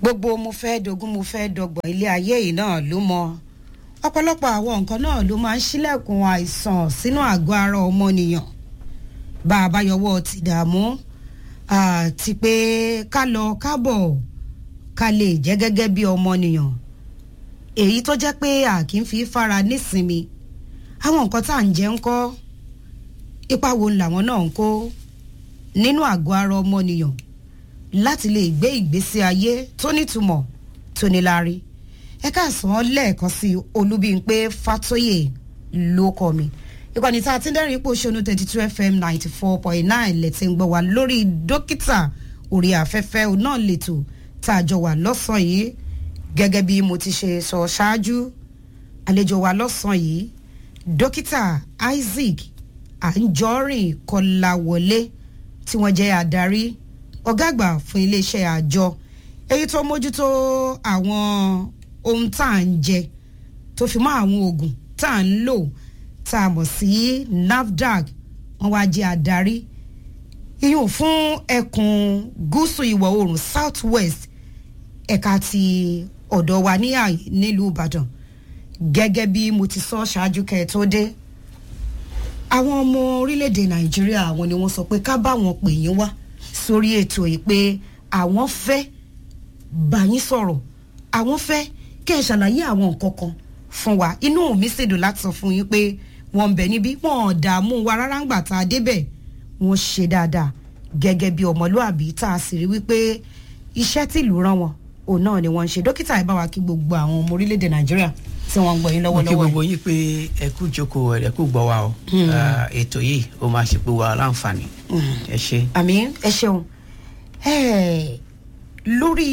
gbogbo mo fẹ́ dogun mo fẹ́ dọgbọ̀n ilé ayé yìí náà ló mọ ọ̀pọ̀lọpọ̀ àwọn nǹkan náà ló máa ń ṣílẹ̀kùn àìsàn sínú àgọ́ ara ọmọnìyàn bá a bá yọwọ́ ti dààmú àti pé ká lọ kábọ̀ ká lè jẹ́ gẹ́gẹ́ bí ọmọnìyàn èyí tó jẹ́ pé a kì í fi fara nísinmi àwọn nǹkan tá à ń jẹ ń kọ́ ipa wo làwọn náà ń kó nínú àgọ́ ara ọmọnìyàn láti lè gbé ìgbésí ayé tó nítumọ̀ tó níláárí ẹ káàsán lẹ́ẹ̀kan sí olúbíńpé fatoyè ló kọ mi ìkànnì tá a ti ń dẹ́rìn ipò ṣonú thirty two fm ninety four point nine lẹ́tí ń gbọ́ wá lórí dókítà orí afẹ́fẹ́ náà lẹ́tọ̀ tá a jọ wà lọ́sàn-án yìí gẹ́gẹ́ bí mo ti ṣe sọ ṣáájú àlejò wa lọ́sàn-án yìí dókítà isaac anjorin kọláwọlé tí wọ́n jẹ́ adarí ọ̀gá àgbà fún iléeṣẹ́ àjọ èyí tó mójútó àwọn ohun tá à ń jẹ tó fi mọ́ àwọn oògùn tá à ń lò tá a mọ̀ sí nafdac wọ́n wá jẹ́ adarí iyùn fún ẹkùn gúúsù ìwọ̀ oòrùn south west ẹ̀ka ti ọ̀dọ̀ wa ní àyè nílùú ìbàdàn gẹ́gẹ́ bí mo ti sọ ṣáájú kẹ́ ẹ tó dé àwọn ọmọ orílẹ̀-èdè nàìjíríà àwọn ni wọ́n sọ pé ká bá wọn pè yín wá sórí ètò yìí pé àwọn fẹ́ bá yín sọ̀rọ̀ àwọn fẹ́ kẹ́ ẹ ṣàlàyé àwọn nǹkan kan fún wa inú mi sì dùn láti sọ fún yín pé wọ́n ń bẹ níbí wọ́n ò dààmú wa rárá ńgbà tá a débẹ̀ wọ́n ṣe dáadáa gẹ́gẹ́ bí ọmọlúàbí tá a sì rí wípé iṣẹ́ tìlú rán wọn òun náà ni wọ́n ń ṣe dókítà ẹ bá wa kí gbogbo àwọn ọmọ orílẹ̀-èdè nàìjíríà tí wọ́n ń gbọ́ yín mo kí lọ́wọ́lọ́wọ́ gbogbo yín pé ẹ kú jókòó ẹ kú gbọ́ wa o Ah, ètò yìí ó máa ṣe pé wa láǹfààní ẹ ṣe. àmì ẹ ṣeun Eh, lórí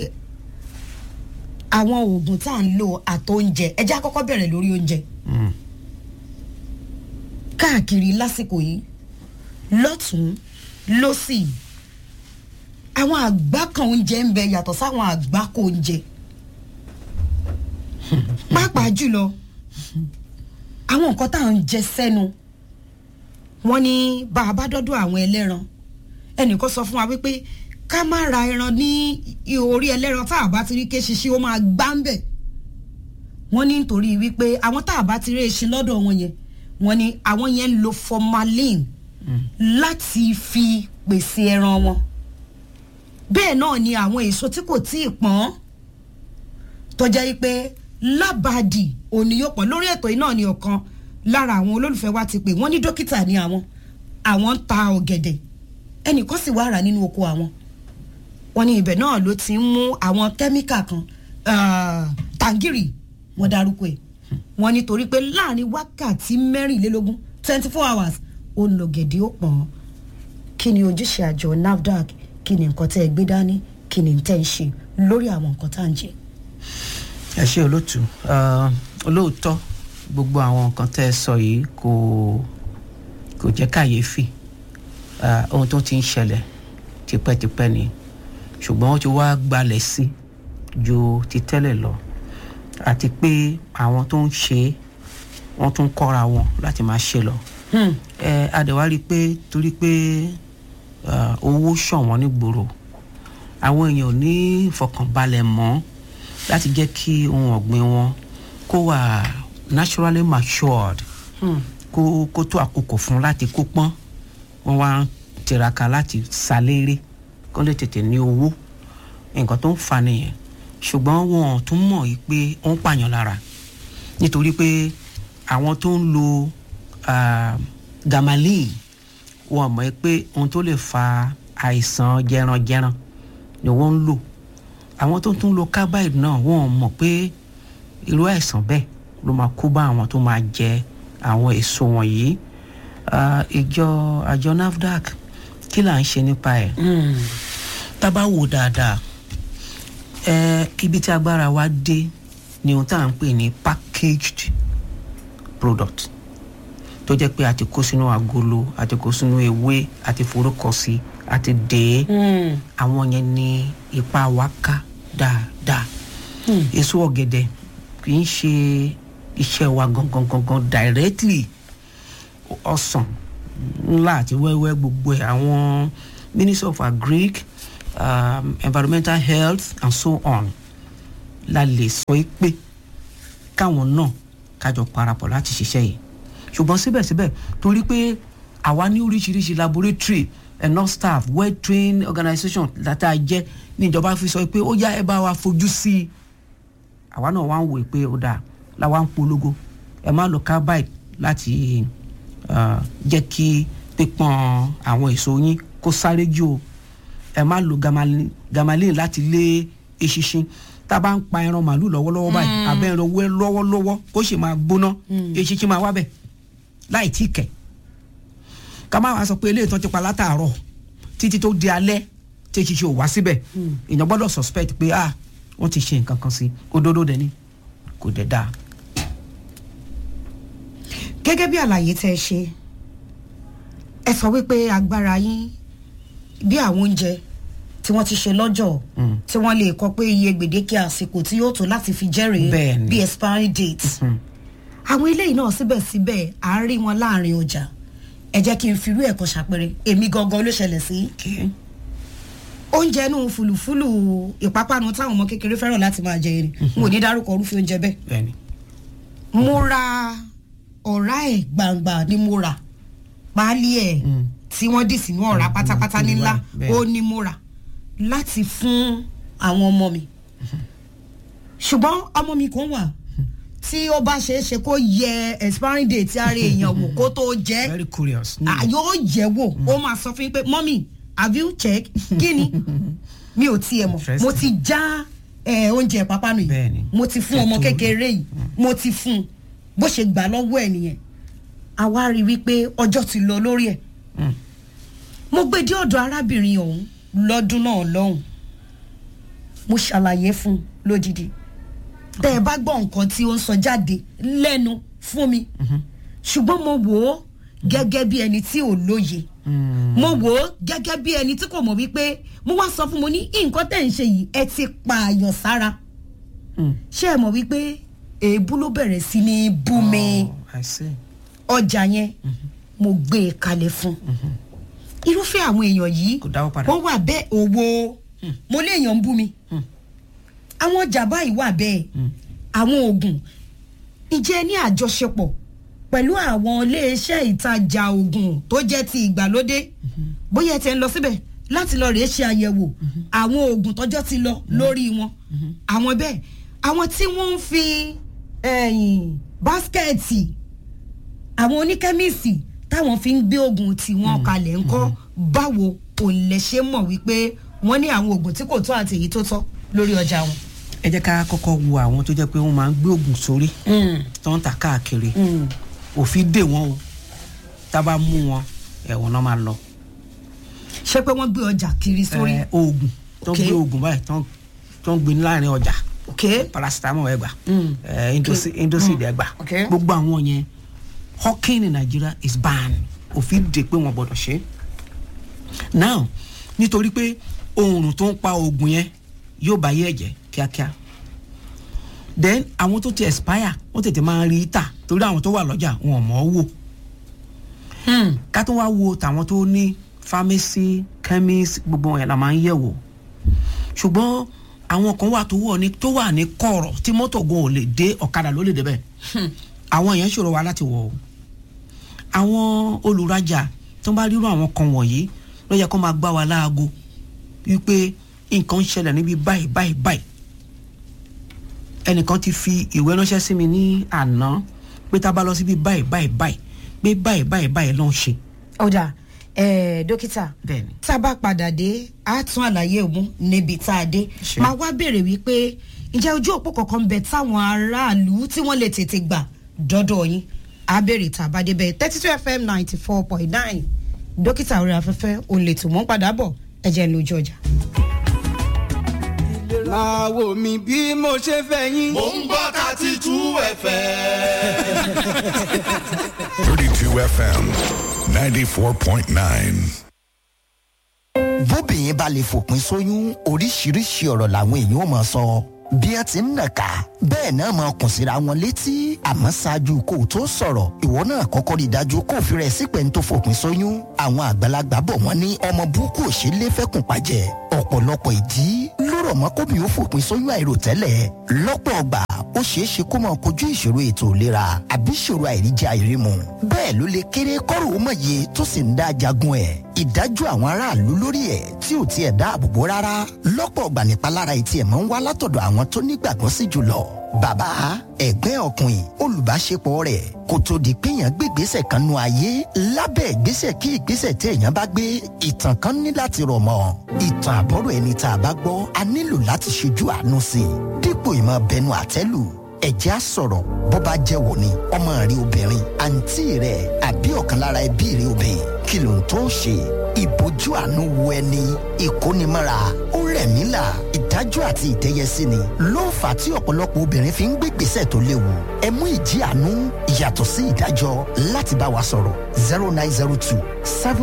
àwọn oògùn tá à ń lò àtóúnjẹ ẹ jẹ́ àkọ́kọ́ bẹ̀rẹ̀ lórí oúnjẹ Mm. káàkiri lásìkò yìí lọ́tún lọ́sì àwọn àgbá kan oúnjẹ ń bẹ yàtọ̀ sáwọn àgbá kò oúnjẹ pàápàá jùlọ àwọn nǹkan tá à ń jẹ sẹ́nu wọ́n ní bá a bá dọ́dọ̀ àwọn ẹlẹ́ran ẹnìkan sọ fún wa wípé ká má ra ẹran ní orí ẹlẹ́ran tá a bá ti rí ké ṣiṣẹ́ ó máa gbá ń bẹ̀ wọ́n ní nítorí wípé àwọn tá a bá ti rí eṣin lọ́dọ̀ wọn yẹn wọ́n ní àwọn yẹn ń lo formalin láti fi pèsè ẹran wọn bẹ́ẹ̀ náà ni àwọn èso tí kò tí ì pọ́n tọ́jà yìí pé lábàdì òní yóò pọ̀ lórí ètò yìí náà ni ọ̀kan lára àwọn olólùfẹ́ wa ti pè wọ́n ní dókítà ni àwọn àwọn ń ta ọ̀gẹ̀dẹ̀ ẹnìkan sì wá rà nínú oko àwọn wọ́n ní ibẹ̀ náà ló ti ń mú àwọn kẹ́míkà kan ah, tàǹgìrì wọ́n dárúkọ ẹ̀ wọ́n ní torí pé láàrin wákàtí mẹ́rìnlélógún twenty four hours ó ń lo gẹ̀dẹ̀ ó pọ̀n kí ni ojúṣe àjọ nafdac kí ni nǹkan tẹ́ ẹ gbé dání kí ni tẹ́ ẹ ń ṣe lórí àwọn nǹkan tá à ń jẹ. ẹ ṣe olóòtú Ah, olóòótọ́ gbogbo àwọn nǹkan tẹ́ ẹ sọ yìí kò kò jẹ́ kàyéfì Ah, ohun tó ti ń ṣẹlẹ̀ tipẹ́tipẹ́ ni ṣùgbọ́n ó ti wá gbalẹ̀ sí ju ti tẹ́lẹ̀ lọ àti pé àwọn tó ń ṣe é wọ́n tún kọ́ra wọn láti máa ṣe lọ Hmm. ẹ adẹ̀wá rí i pé torí pé ah, owó ṣọ̀wọ́n nígboro àwọn èèyàn ò ní ìfọkànbalẹ̀ mọ́ láti jẹ́ kí ohun ọ̀gbìn wọn kó wà naturally matured Hmm. kó kó tó àkókò fún láti kó pọ́n wọ́n wá ń tiraka láti saléré kó lè tètè ní owó nǹkan tó ń fa nìyẹn ṣùgbọ́n wọn ò tún mọ̀ yìí pé ó ń pààyàn lára nítorí pé àwọn tó ń lo ah, gamalin wọn mọ̀ ẹ́ pé ohun tó lè fa àìsàn jẹranjẹran ni wọ́n ń lò àwọn tó tún lo carbide náà wọn mọ̀ pé irú àìsàn bẹ́ẹ̀ ló máa kó bá àwọn tó máa jẹ àwọn èso wọ̀nyí Ah, ìjọ àjọ nafdac kí là ń ṣe nípa ẹ̀ Hmm. tá a bá wò dáadáa ẹ ibi tí agbára wa dé ni ohun tá à ń pè ní packaged product tó jẹ́ pé a ti kó sínú agolo a ti kó sínú ewé a ti forúkọ sí a ti dè é Hmm. àwọn yẹn ní ipa wa ká dáadáa èso ọ̀gẹ̀dẹ̀ kì í ṣe iṣẹ́ wa gangan gangan directly ọsàn ńlá àti wẹ́wẹ́ gbogbo ẹ̀ àwọn ministry of agric um, environmental health and so on la lè sọ é pé káwọn náà kájọ parapọ̀ láti ṣiṣẹ́ yìí ṣùgbọ́n síbẹ̀síbẹ̀ torí pé àwa ní oríṣiríṣi laboratory enough staff well trained organisation látà jẹ́ níjọba fi sọ pé ó yá ẹ bá wa fojú sí i àwa náà wá ń wò pé ó dáa làwa ń polongo ẹ má lo carbide láti uh, jẹ́ kí pípọ́n àwọn èso yín kó sáré jù o ẹ má lo gamalin gamalin láti lé eṣinṣin tá a bá ń pa ẹran màálù lọ́wọ́lọ́wọ́ báyìí abẹ́ ẹran wẹ́ lọ́wọ́lọ́wọ́ kó sì máa gbóná eṣinṣin máa wá bẹ̀ láì tí kẹ̀ ká má wàá sọ pé eléyìí tán ti pa látàárọ̀ títí tó di alẹ́ tí eṣinṣin ò wá síbẹ̀ èèyàn gbọ́dọ̀ suspect pé ah wọ́n ti ṣe nǹkan kan sí òdodo dẹ̀ ni kò dẹ̀ dáa. gẹ́gẹ́ bí àlàyé tẹ́ ẹ ṣe ẹ sọ wípé agbára yín bí àwọn oúnjẹ tí wọ́n ti ṣe lọ́jọ́ tí wọ́n lè kọ pé iye gbèdéke àsìkò tí yóò tó láti fi jẹ́rìí Bẹ́ẹ̀ni. bí expiry date àwọn eléyìí náà síbẹ̀síbẹ̀ à ń rí wọn láàrin ọjà ẹ jẹ́ kí n firú ẹ̀kọ́ ṣàpẹrẹ èmi gangan ló ṣẹlẹ̀ sí Okay. oúnjẹ inú fùlùfùlù ìpápánu táwọn ọmọ kékeré fẹ́ràn láti máa jẹ irin n ò ní dárúkọ orúfẹ́ oúnjẹ bẹ́ẹ̀ bẹ́ẹ̀ni mo ra ọ̀rá ẹ̀ gbangba ni mo rà páálí ẹ̀ Mm. tí wọ́n dì sínú ọ̀rá Mm, pátápátá mm, nílá bẹ́ẹ̀. ó ní mo rà láti fún àwọn ọmọ mi ṣùgbọ́n ọmọ mi kan wà tí ó bá ṣeé ṣe kó yẹ expiring date ara èèyàn wò kó tó jẹ́ very curious. Ah, yóò yẹ̀ wò ó máa sọ fún yín pé mọ́mì have you check kí ni mi ò tiẹ̀ mọ̀ Interesting. mo ti já eh, oúnjẹ pápánu Bẹ́ẹ̀ni. yìí mo ti fún ọmọ Ètò- kékeré yìí mo ti fún un bó ṣe gbà lọ́wọ́ ẹ̀ nìyẹn àwa rí i wípé ọjọ́ ti lọ lórí ẹ̀ Mm. mo gbé dé ọ̀dọ̀ arábìnrin ọ̀hún lọ́dún náà lọ́hùn mo ṣàlàyé fún un lódìdí tẹ́ ẹ bá gbọ́ nǹkan tí ó ń sọ jáde lẹ́nu fún mi ṣùgbọ́n mo wò ó gẹ́gẹ́ bí ẹni tí ò lóye Mm. mo wò ó gẹ́gẹ́ bí ẹni tí kò mọ̀ wípé mo wá sọ fún mo ní nǹkan tẹ̀ ń ṣe yìí ẹ ti pààyàn sára Mm. ṣé ẹ mọ̀ wípé èébú ló bẹ̀rẹ̀ sí ní bú mi Oh, I see. ọjà yẹn mo gbé e kalẹ̀ fún irúfẹ́ àwọn èèyàn yìí Kò dáwọ́ padà. wọ́n wà bẹ́ẹ̀ owó mo léèyàn ń bú mi Mm. àwọn ọjà báyìí wà bẹ́ẹ̀ Mm. àwọn oògùn ìjẹ́ ní àjọṣepọ̀ pẹ̀lú àwọn iléeṣẹ́ ìtajà oògùn tó jẹ́ ti ìgbàlódé bóyá ẹ ti ń lọ síbẹ̀ láti lọ rèé ṣe àyẹ̀wò àwọn oògùn tọ́jọ́ ti lọ lórí wọn àwọn bẹ́ẹ̀ àwọn tí wọ́n ń fi ẹ̀yìn báskẹ̀tì àwọn oníkẹ́míìsì táwọn fi ń gbé oògùn tiwọn kalẹ̀ ńkọ́ báwo ò lè ṣe mọ̀ wípé wọ́n ní àwọn oògùn tí kò tó àti èyí tó tọ́ lórí ọjà wọn. ẹ jẹ́ ká kọ́kọ́ wo àwọn tó jẹ́ pé wọ́n máa ń gbé oògùn sórí tó ń ta káàkiri òfin dè wọ́n o tá a bá mú wọn ẹ̀wọ̀n náà máa lọ. ṣé pé wọ́n gbé ọjà kiri sórí. Ẹ, oògùn tó ń Okay. gbé oògùn báyìí tó ń- tó ń gbé ní láàrin ọjà ok paracetamol ẹ gbà Mm. ẹ, Indosi- indocid ẹ gbà Okay. gbogbo àwọn yẹn hawking in Nigeria is banned òfin dè pé wọn gbọ́dọ̀ ṣe é now nítorí pé oòrùn tó ń pa oògùn yẹn yóò bá yé ẹ̀jẹ̀ kíákíá then àwọn tó ti expire wọ́n tètè máa rí tà torí àwọn tó wà lọ́jà wọn ò mọ̀ ọ́ wò ká tó wá wo tàwọn tó ní pharmacy chemist gbogbo wọn yẹn la máa ń yẹ̀ wò ṣùgbọ́n àwọn kan wà tó wọ̀ ní tó wà ní kọ̀rọ̀ tí mọ́tò gan ò lè dé ọ̀kadà ló lè débẹ̀ àwọn yẹn ṣòro wa láti wọ̀ o àwọn olùrajà tó bá rírọ àwọn kan wọ̀nyí ló yẹ kó máa gbá wa láago wípé nǹkan ń ṣẹlẹ̀ níbi báyìí báyìí báyìí ẹnìkan ti fi ìwé ránṣẹ́ sí mi ní àná pé tá a bá lọ síbi báyìí báyìí báyìí pé báyìí báyìí báyìí ló ń ṣe ọ̀dà eh, dókítà bẹ́ẹ̀ni tá a bá padà dé a tún àlàyé òun níbi tá a dé Ṣé. máa wá béèrè wípé ǹjẹ́ ojú òpó kankan ń bẹ táwọn aráàlú tí wọ́n lè tètè gbà dọ́dọ̀ yín a béèrè tá a bá débẹ̀ thirty two fm ninety four point nine dókítà orí afẹ́fẹ́ òun lè tún mọ́ padà bọ̀ ẹ jẹ́ ń lójú ọjà. máa wò mí bí mo ṣe fẹ́ yín. Mo ń gbọ́ thirty two ẹ̀fẹ̀. 32 FM 94.9. bóbìnrin bá lè fòpin sóyún oríṣiríṣi ọ̀rọ̀ làwọn èèyàn ò máa sọ bí ẹ ti ń nàka bẹ́ẹ̀ náà máa kùn síra wọn létí àmọ́ ṣáájú kó o tó sọ̀rọ̀ ìwọ náà kọ́kọ́ rí i dájú kó o fi rẹ̀ sípẹ́ ń tó fòpin sóyún àwọn àgbàlagbà bọ̀ wọ́n ní ọmọ burúkú ò ṣe é lé fẹ́kùn pàjẹ́ ọ̀pọ̀lọpọ̀ ìdí ló rọ̀ mọ́ kóbi ó fòpin sóyún àìròtẹ́lẹ̀ lọ́pọ̀ ọgbà ó ṣeé ṣe kó máa kojú ìṣòro ètò ìlera àbí ìṣòro àìríjẹ àìrímu bẹ́ẹ̀ ló lè kéré kọ́rò ó mọ̀ye tó sì ń dá jagun ẹ̀ ìdájọ́ àwọn aráàlú lórí ẹ̀ tí ò tiẹ̀ dáàbò bò rárá lọ́pọ̀ ọgbà nípalára etí ẹ̀ máa ń wá látọ̀dọ̀ àwọn tó nígbàgbọ́ sí jùlọ bàbá ẹ̀gbẹ́ ọkùnrin olùbáṣepọ̀ rẹ̀ kò tó di pé èèyàn gbé ìgbésẹ̀ kan nu ayé lábẹ́ ìgbésẹ̀ kí ìgbésẹ̀ tí èèyàn bá gbé ìtàn kan ní láti rọ̀ mọ́ ìtàn àbọ̀rọ̀ ẹni tá a bá gbọ́ a nílò láti ṣojú àánú sí i dípò ìmọ̀ bẹnu àtẹ́lù ẹ̀jẹ̀ á sọ̀rọ̀ bó bá jẹ́ wò ni ọmọ rẹ obìnrin àǹtí rẹ àbí ọ̀kan lára ẹbí rẹ obìnrin kí ló ń tó ṣe ìbójú àánú wo ẹni ìkónimọ́ra ó rẹ̀ mí là ìdájọ́ àti ìtẹ́yẹsí ni ló ń fà tí ọ̀pọ̀lọpọ̀ obìnrin fi ń gbé gbèsè tó léwu ẹ mú ìjì àánú yàtọ̀ sí ìdájọ́ láti bá wa sọ̀rọ̀ zero nine zero two seven.